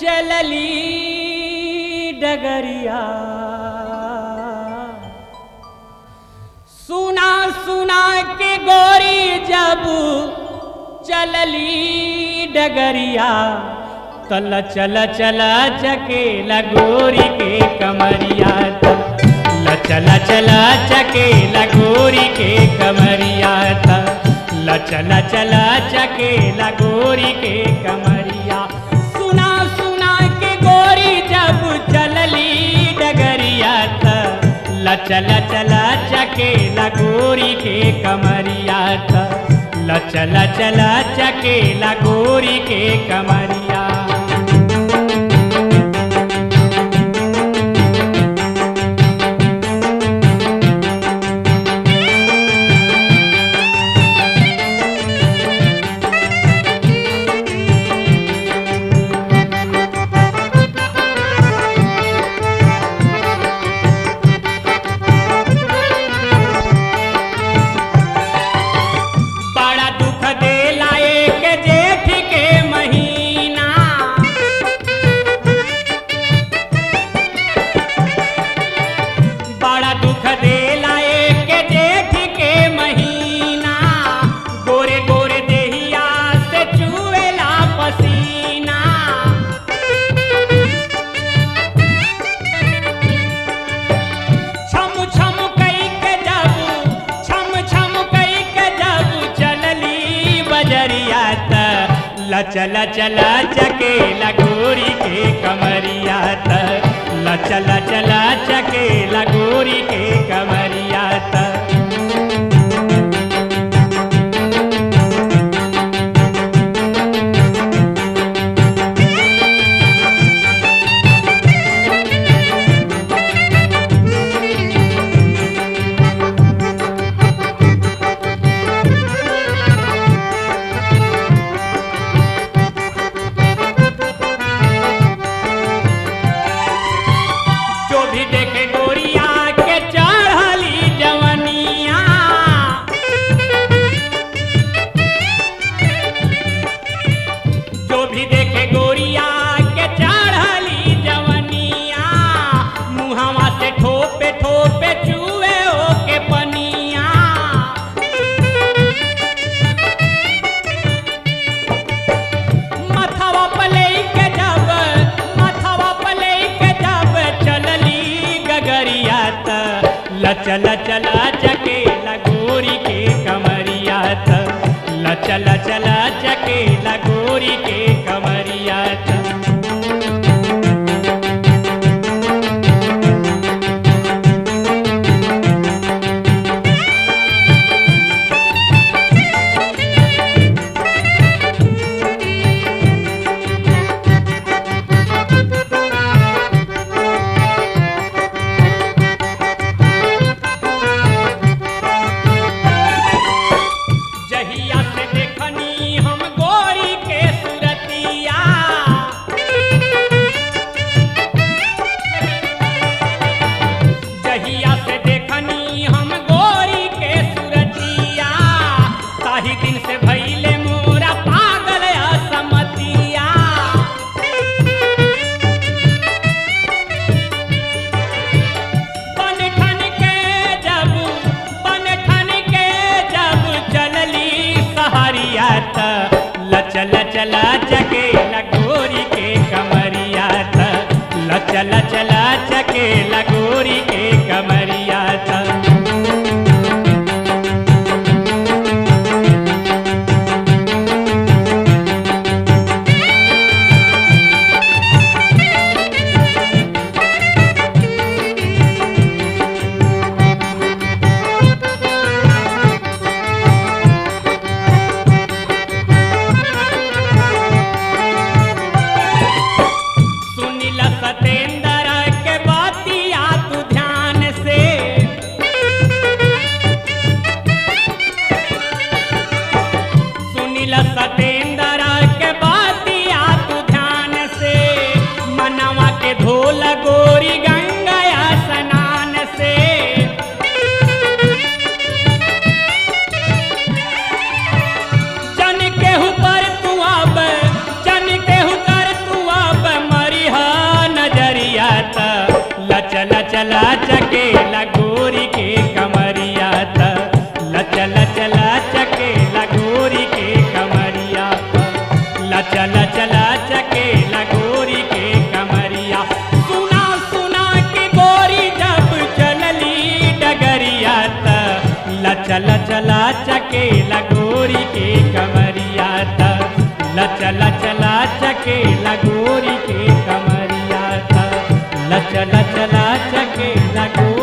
चलली डगरिया सुना सुना के गोरी जब चलली डगरिया तल चल चल चके लगोरी के कमरिया तल चल चल चके लगोरी के कमरिया तल चल चल चके लगोरी के कमरिया सुना सुना के गोरी जब चलली डगरिया तल चल चल चके लगोरी के कमरिया तल चल चल चके लगोरी के कमरिया बड़ा दुख देला एक जेठ के महीना बड़ा दुख देला एक जेठ के महीना गोरे गोरे देहिया से चुएला पसीना छम छम कई के जब छम छम कई के जब चलली बजरिया त लचल चला चके लगोरी के कमरिया त लचल चला चके लगोरी के कमरिया त जो भी देखे गोरिया के चढ़ली जवनिया जो भी देखे गोरिया के चढ़ली जवनिया मुहवा से ठोपे ठोपे चुए ओ के पनिया मथवा पले के जब मथवा पले के जब चलली गगरिया त लचल चला चके लगोरी के कमरिया त लचल चला चके लगोरी के कमरिया त जहिया से देखनी हम गोरी के सुरतिया जहिया से देखनी हम गोरी के सुरतिया ताही दिन से भैले मोरा पागल असमतिया बन ठन के जब बन ठन के जब चलली सहरिया त लचल चला चके लगोरी के कमरिया त लचल चला चके लगोरी के कमरिया त सुनिल सतेंद्र के बातिया तू ध्यान से चला चकेला गोरी के कमरिया त लचल चला चकेला गोरी के कमरिया त लचल चला चकेला गोरी के कमरिया सुना सुना के गोरी जब चलली डगरिया त लचल चला चकेला गोरी के कमरिया त लचल चला चकेला गोरी के कमरिया त लचल चला चकेला गोरी